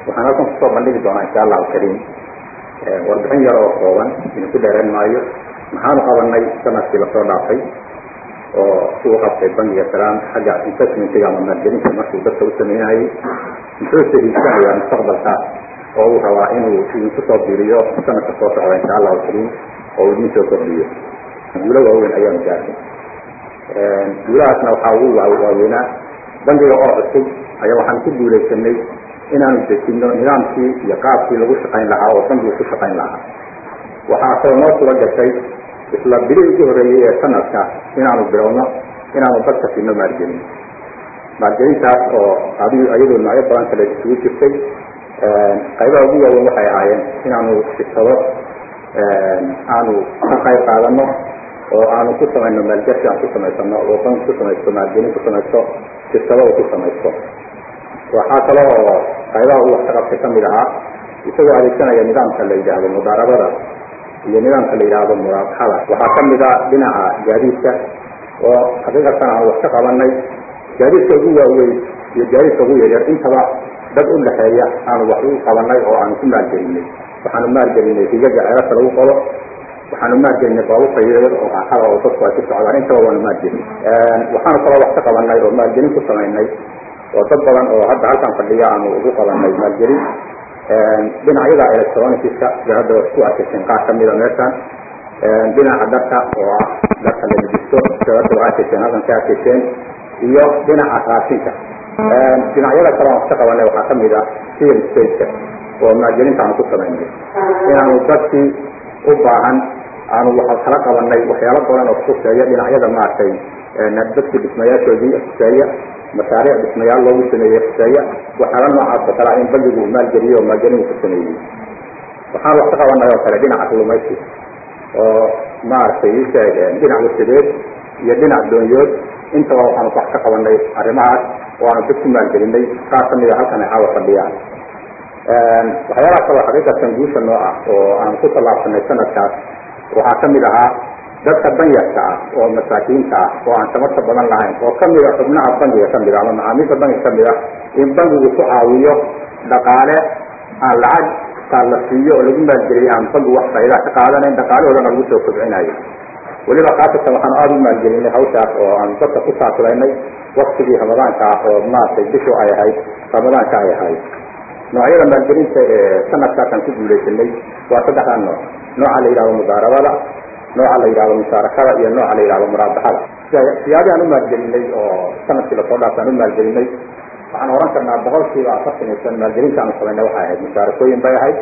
waxaan halkan kusoo bandhigi doonaa insha allahu kariim warbixin yar oo kooban idinku dheereen maayo maxaanu qabanay sanadkii lasoo dhaafay oo uu qabtay bangiga salaam xagga investmentiga ama maalgelinta markuu dadka u sameynayay muxuu sahiigsanayaa mustaqbalka oo uu rabaa inuu idinku soo biiriyo sanadka soo socda insha allahu kariim oo uu idin soo kordhiyo guulo waaweyn ayaanu gaarnay guulahaasna waxaa ugu waaweynaa bangiga oo cusub ayaa waxaan ku guulaysanay inaanu dejino nidaamkii iyo qaabkii lagu shaqayn lahaa oo bangigu ku shaqayn lahaa waxaa kaloo noo suga gashay isla bili ugu horreeyey ee sanadka inaanu bilowno inaanu dadka siino maalgelin maalgelintaas oo adi iyadoo noocyo badan kale isugu jirtay qaybaha ugu waaweyn waxay ahaayeen inaanu shirkado aanu ka qayb qaadano oo aanu ku samayno maalgashi aan ku samaysano oo bank ku samaysto maalgelin ku samaysto shirkadada ku samaysto waxaa kale oo qaybaha uu wax ka qabtay kamid ahaa isagoo adeegsanaya nidaamka la yidhaahdo mudaarabada iyo nidaamka la yidhaahdo muraabaxada waxaa kamid a dhinaca gaadiidka oo xaqiiqatan aan wax ka qabanay gaadiidka ugu waaweyn iyo gaadiidka ugu yaryar intaba dad u dhexeeya aanu wax u qabanay oo aanu ku maalgelinay waxaanu maalgelinay higaga ceerasa lagu qodo waxaanu maalgelinay baabuurta yaryar oo raaxada oo dadku ay ku socdaan intaba waanu maalgelin waxaanu kaloo wax ka qabanay oo maalgelin ku samaynay oo dad badan oo hadda halkan fadhiya aanu ugu qabanay maalgelin dhinacyada electronicska sida hadda ku arkaysen qaar kamida meeshan dhinaca dharka oo ah dharka la dejisto sida hadda waa arkayseen halkan ka arkayseen iyo dhinaca raashinka dhinacyada kale aan wax ka qabanay waxaa kamid ah real stateka oo maalgelinta aanu ku samaynay inaanu dadkii u baahan aanu waxa kala qabanay waxyaalo badan oo kuseeya dhinacyada maaragtay dadkii dhismayaashoodii kuseeya mashaariic dhismayaal loogu sameeyey kuseeya waxyaala noocaas oo kale in bangigu uu maalgeliyo oo maalgelin uu ku sameeyey waxaan wax ka qabanay oo kale dhinaca kalluumaysi oo maaragtay isheeg dhinac wasadeed iyo dhinac doonyood intaba waxaanu wax ka qabanay arrimahaas oo aanu dad ku maalgelinay qaar kamida halkan ay caawa fadhiyaan waxyaalaha kaloo xaqiiqatan guusha noo ah oo aan ku tallaabsanay sanadkaas waxaa kamid ahaa dadka danyarka ah oo masaakiinta ah oo aan tamarta badan lahayn oo kamida xubnaha bangiga kamid a ama macaamiisha bangiga kamid ah in bangigu ku caawiyo dhaqaale aan lacag kaa la siiyo oo lagu maalgeliyo aan bangigu wax faa'idaa ka qaadanayn dhaqaalahoodana lagu soo kobcinayo weliba khaasatan waxaanu aada u maalgelinay hawshaas oo aan dadka ku saakulaynay waktigii ramadaanka ah oo maaragtay bishu ay ahayd ramadaanka ay ahayd noocyada maalgelinta ee sanadkaasaan ku guulaysanay waa saddexdaa nooc nooca la yidhahdo mudaarabada nooca la yidhahdo musaarakada iyo nooca la yidhahdo muraabaxada siyaabi aan u maalgelinay oo sanadkii lasoo dhaafay aan u maalgelinay waxaan oran karnaa boqolkiiba afartan iyo shan maalgelinta aanu samaynay waxay ahayd musaarakooyin bay ahayd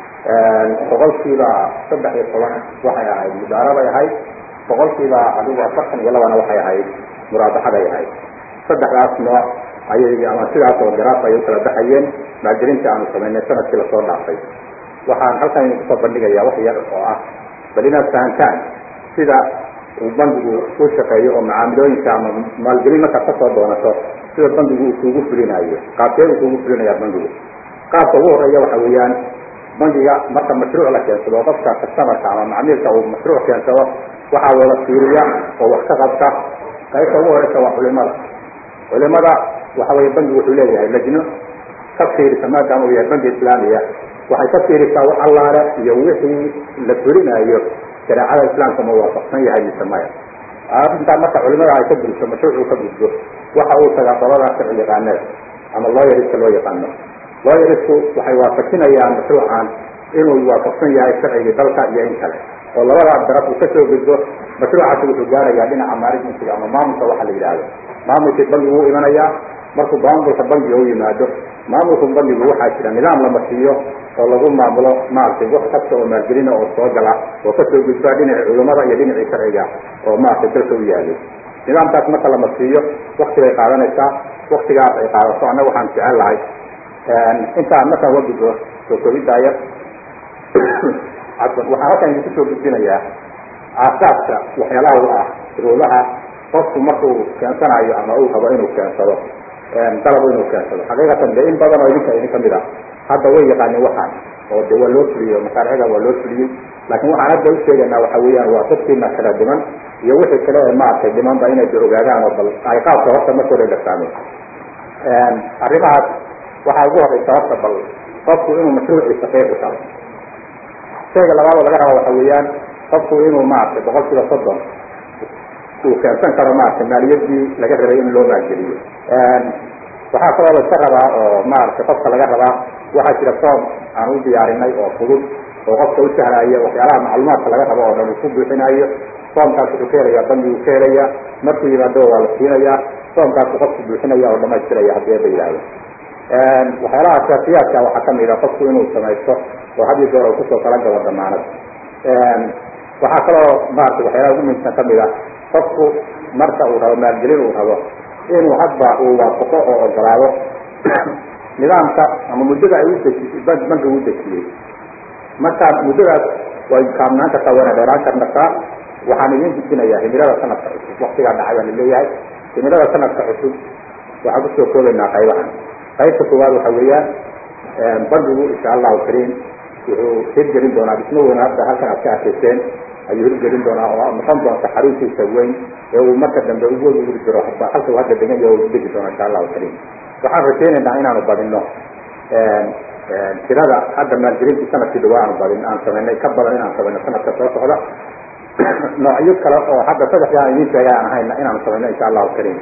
boqolkiiba saddex iyo toban waxay ahayd mudaarabay ahayd boqolkiiba adigu afartan iyo labana waxay ahayd muraabaxaday ahayd saddexdaas nooc ayay ama sidaas oo garaaf ay u kala baxayeen maalgelinta aanu samaynay sanadkii lasoo dhaafay waxaan halkan idinku soo bandhigayaa wax yar oo ah bal inaad fahantaan sida uu bangigu u shaqeeyo oo macaamilooyinka ama maalgelin markaad kasoo doonato sida bangigu uu kuugu fulinayo qaabkee uu kuugu fulinaya bangigu qaabka ugu horeeya waxa weeyaan bangiga marka mashruuc la keensado oo qofka customarka ama macmiilka uu mashruuc keensado waxaa wada fiiriya oo wax ka qabta qaybta ugu horeysa waa culimada culimada waxa weye bangigu wuxuu leeyahay lajno ka fiirisa maadaama uu yahay bangi islaamiya waxay ka fiirisaa wax allaale iyo wixii la fulinayo shareecada islaamka ma waafaqsan yahay mise maya arrintaa marka culimada ay ka gudubto mashruucuu ka gudbo waxa uu tagaa qolada sharci yaqaanada ama looyariska loo yaqaano looyarisku waxay waafajinayaan mashruucan inuu waafaqsan yahay sharcigii dalka iyo in kale oo labada daraf uu kasoo gudbo mashruucaasi wuxuu gaarayaa dhinaca managementiga ama maamulka waxa la yidhaahdo maamulkii bangigu u imanayaa markuu maamulka bangiga u yimaado maamulka bangigu waxaa jira nidaam lama siiyo oo lagu maamulo maaragtay wax kasta oo maalgelina oo soo gala oo kasoo gudbaa dhinacii culimada iyo dhinacii sharciga oo maaragtay dalka u yaalay nidaamkaas marka lama siiyo wakti bay qaadanaysaa waktigaas ay qaadato annaga waxaan jecel lahay intaan markaan waa gudbo soo kobidaya waxaan halkan idinku soo gudbinayaa aasaaska waxyaalaha u ah shuruudaha qofku markuu keensanayo ama uu rabo inuu keensado dalabo inuu keensado xaqiiqatan de in badan oo idinka idin kamid ah hadda way yaqaanin waxaan oo de waa loo fuliyey mashaariicda waa loo fuliyey laakiin waxaan hadda usheegaynaa waxa weeyaan waa dadkiina kala dhiman iyo wixii kale ee maaragtay dhimanba inay de ogaadaan oo bal ay qaabka horta marka hore dhagsaameen arrimahaas waxaa ugu horeysa horta bal qofku inuu mashruuciisa qeyb u taro shayga labaad oo laga raba waxa weeyaan qofku inuu maaragtay boqol kiiba soddon uu keensan karo maaragtay maaliyadii laga rabay in loo maalgeliyo waxaa kaloo la iska rabaa oo maaragtay qofka laga rabaa waxaa jira form aan u diyaarinay oo fudud oo qofka u sahlaya waxyaalaha macluumaadka laga rabo oo dhan uu ku buuxinayo formkaas wuxuu ka helayaa bangigu ka helaya markuu yimaado waa la siinayaa formkaasu qofku buuxinaya oo dhamaystiraya haddii la yidhaahdo waxyaalaha asaasiyaadka waxaa kamid a qofku inuu samaysto oo had iyo goor uu kusoo kala gabo damaanad waxaa kaloo maaragtay waxyaalaha ugu muhiimsan kamid a qofku marka uu rabo maalgelin uu rabo inuu hadba uu waafaqo oo ogolaado nidaamka ama muddada ay udejisay bankiga u dejiyey marka muddadaas way kaabnaan kartaa wayna dheeraan karnataa waxaan idin dejinayaa himilada sanadka cusub waktigaa dhacay baa laleeyahay himilada sanadka cusub waxaan kusoo koobaynaa qaybahan qaybta koowaad waxa weeyaan bankigu insha allahu kariim wuxuu hirgelin doonaa dhismo weyn hadda halkan aad ka arkayseen ayuu hirgelin doonaa oo noqon doonta xariiskiisa weyn ee uu marka dambe ugu uri jiro halka uu hadda degan yahay uu degi doono insha allahu kariim waxaan rajaynaynaa inaanu badino tirada hadda maalgelintii sanadkii dhawaa aanu badin aan samaynay ka badan inaan samayno sanadka soo socda noocyo kale oo hadda saddexdii aan idiin sheegay aan ahayna inaanu samayno insha allahu kariim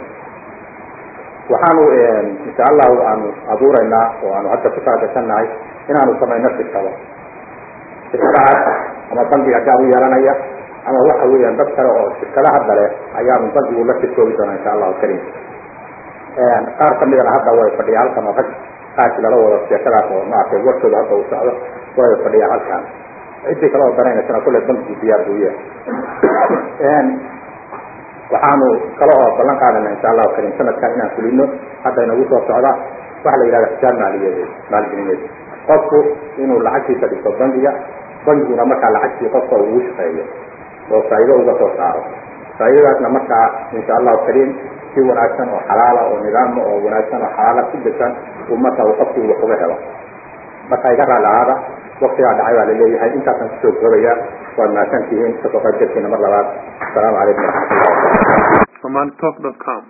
waxaanu insha allahu aanu abuuraynaa oo aanu hadda ku talagashannahay inaanu samayno shirkado shirkadahaas ama bankiga gaar u yeelanaya ama waxa weeyaan dad kale oo shirkada hadda leh ayaanu bankigu la shirkoobi doonaa insha allahu kariim qaar kamidana hadda way fadhiya halkan oo rag qaarkii lala wado sheekadaas oo maaragtay warkooda hadda uu socdo way fadhiya halkan ciddii kale oo danaynasana kulle bankigu diyaar buu yahay waxaanu kale oo ballan qaadana insha allahu kariim sanadkan inaan fulino hadda inagu soo socda waxa la yidhahda xisaab maaliyadeed maalgelineed qofku inuu lacagtiisa dhigto bankiga bankiguna markaa lacagtii qofka uu ugu shaqeeyo oo faa'iido uga soo saaro faa'iidadaasna markaa insha allahu kariim si wanaagsan oo xalaala oo nidaama oo wanaagsan oo xalaala ku desan uu marka uu qofku wax uga helo marka iga raali ahaada waktigaa dhacay baa laleeyahay intaasaan kusoo koobaya waad mahadsan tihiin kasoo qayb galkiina mar labaad asalaamu calaykum waraxmatullah somalitalk.com